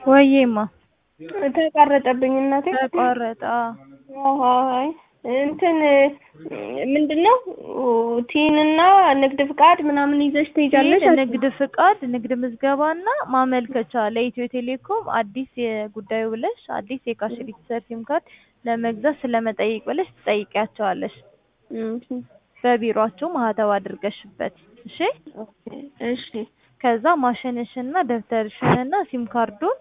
ወይዬማ ተቋረጠብኝ እናቴ። ተቋረጠ። አይ እንትን ምንድነው ቲንና ንግድ ፍቃድ ምናምን ይዘሽ ትሄጃለሽ? ቲን፣ ንግድ ፍቃድ፣ ንግድ ምዝገባና ማመልከቻ ለኢትዮ ቴሌኮም አዲስ የጉዳዩ ብለሽ አዲስ የካሽ ሬጂስተር ሲም ካርድ ለመግዛት ስለመጠየቅ ብለሽ ትጠይቂያቸዋለሽ። በቢሮአችሁ ማህተብ አድርገሽበት። እሺ እሺ ከዛ ማሽንሽና ደብተርሽንና ሲም ካርዱን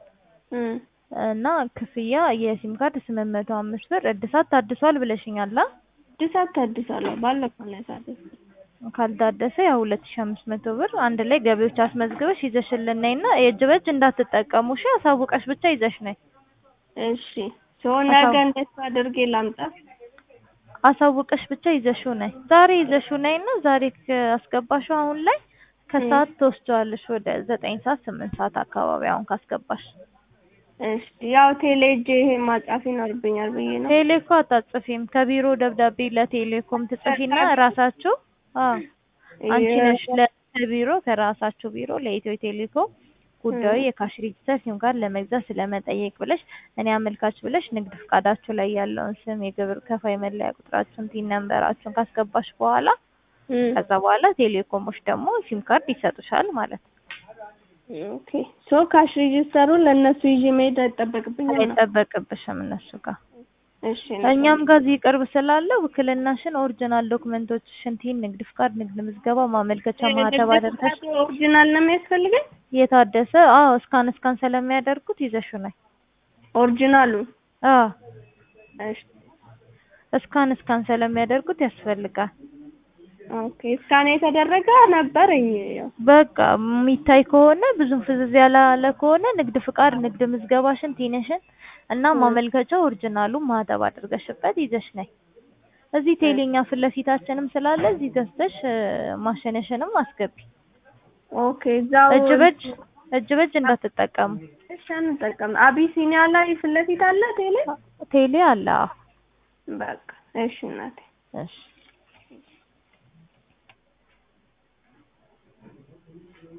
እና ክፍያ የሲም ካርድ ስምንት መቶ አምስት ብር እድሳት ታድሷል ብለሽኛል። አ እድሳት ታድሳለሁ ባለፈው ነው ያሳደስኩት። ካልታደሰ ያው ሁለት ሺህ አምስት መቶ ብር አንድ ላይ ገቢዎች አስመዝግበሽ ይዘሽልን ነይና የእጅ በእጅ እንዳትጠቀሙ እሺ። አሳውቀሽ ብቻ ይዘሽ ነይ። እሺ ሰው ነገ እንደሱ አድርጌ ላምጣ። አሳውቀሽ ብቻ ይዘሽው ነይ። ዛሬ ይዘሽው ነይና ዛሬ አስገባሽው አሁን ላይ ከሰዓት ትወስጂዋለሽ ወደ ዘጠኝ ሰዓት ስምንት ሰዓት አካባቢ አሁን ካስገባሽ እሺ ያው ቴሌ ሄጄ ይሄ ማጻፍ ይኖርብኛል ብዬ ነው። ቴሌ እኮ አታጽፊም። ከቢሮ ደብዳቤ ለቴሌኮም ትጽፊና ራሳችሁ አዎ አንቺ ነሽ ለቢሮ ከራሳችሁ ቢሮ ለኢትዮ ቴሌኮም ጉዳዩ የካሽ ሬጂስተር ሲም ካርድ ለመግዛት ስለመጠየቅ ብለሽ እኔ አመልካች ብለሽ ንግድ ፍቃዳችሁ ላይ ያለውን ስም፣ የግብር ከፋይ መለያ ቁጥራችሁን፣ ቲን ነምበራችሁን ካስገባሽ በኋላ ከዛ በኋላ ቴሌኮሞች ደግሞ ሲም ካርድ ይሰጡሻል ማለት ነው። ኦኬ ሶ ካሽ ሬጂስተሩን ለእነሱ ይዤ መሄድ አይጠበቅብኝም ነው? አይጠበቅብሽም እነሱ ጋር እሺ እኛም ጋር እዚህ ቅርብ ስላለ ውክልናሽን፣ ኦሪጂናል ዶክመንቶችሽን፣ ቲን፣ ንግድ ፍቃድ፣ ንግድ ምዝገባ፣ ማመልከቻ፣ ማህተብ አድርገሽ ኦሪጂናል ነው የሚያስፈልገኝ? የታደሰ አዎ፣ እስካን እስካን ስለሚያደርጉት ይዘሽው ነይ። ኦሪጂናሉ አዎ፣ እሺ እስካን እስካን ስለሚያደርጉት ያስፈልጋል። ኦኬ እስካን የተደረገ ነበረኝ። ያው በቃ የሚታይ ከሆነ ብዙም ፍዝዝ ያላለ ከሆነ ንግድ ፍቃድ፣ ንግድ ምዝገባሽን፣ ቲንሽን እና ማመልከቻ ኦሪጂናሉ ማህተብ አድርገሽበት ይዘሽ ነይ። እዚህ ቴሌኛ ፊት ለፊታችንም ስላለ እዚህ ገዝተሽ ማሸነሽንም አስገቢ። ኦኬ እዛው እጅ በእጅ እጅ በእጅ እንዳትጠቀሙ። እሺ አንጠቀም። አቢሲኒያ ላይ ፊት ለፊት አለ ቴሌ? ቴሌ አለ። አዎ በቃ እሺ እናቴ እሺ